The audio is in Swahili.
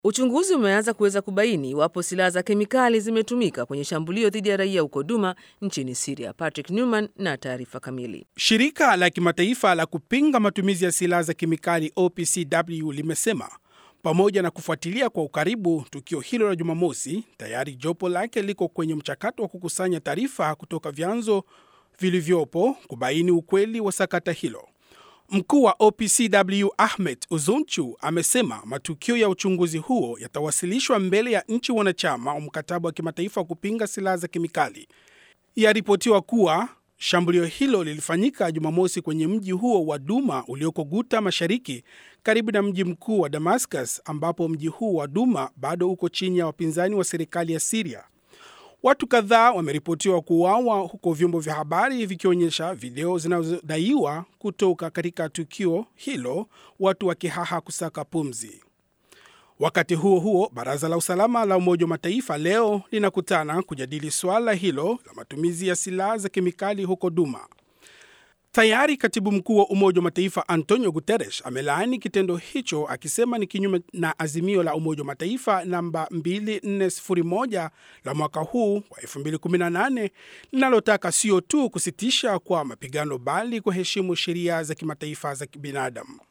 Uchunguzi umeanza kuweza kubaini iwapo silaha za kemikali zimetumika kwenye shambulio dhidi ya raia huko Duma nchini Siria. Patrick Newman na taarifa kamili. Shirika la kimataifa la kupinga matumizi ya silaha za kemikali OPCW limesema pamoja na kufuatilia kwa ukaribu tukio hilo la Jumamosi, tayari jopo lake liko kwenye mchakato wa kukusanya taarifa kutoka vyanzo vilivyopo kubaini ukweli wa sakata hilo. Mkuu wa OPCW Ahmed Uzunchu amesema matukio ya uchunguzi huo yatawasilishwa mbele ya nchi wanachama wa mkataba wa kimataifa wa kupinga silaha za kemikali. Yaripotiwa kuwa shambulio hilo lilifanyika Jumamosi kwenye mji huo wa Duma ulioko Guta Mashariki, karibu na mji mkuu wa Damascus, ambapo mji huu wa Duma bado uko chini ya wapinzani wa serikali ya Siria. Watu kadhaa wameripotiwa kuuawa huko, vyombo vya habari vikionyesha video zinazodaiwa kutoka katika tukio hilo, watu wakihaha kusaka pumzi. Wakati huo huo, baraza la usalama la Umoja wa Mataifa leo linakutana kujadili suala hilo la matumizi ya silaha za kemikali huko Duma. Tayari katibu mkuu wa Umoja wa Mataifa Antonio Guterres amelaani kitendo hicho akisema ni kinyume na azimio la Umoja wa Mataifa namba 2401 la mwaka huu wa 2018 linalotaka sio tu kusitisha kwa mapigano bali kuheshimu sheria za kimataifa za kibinadamu.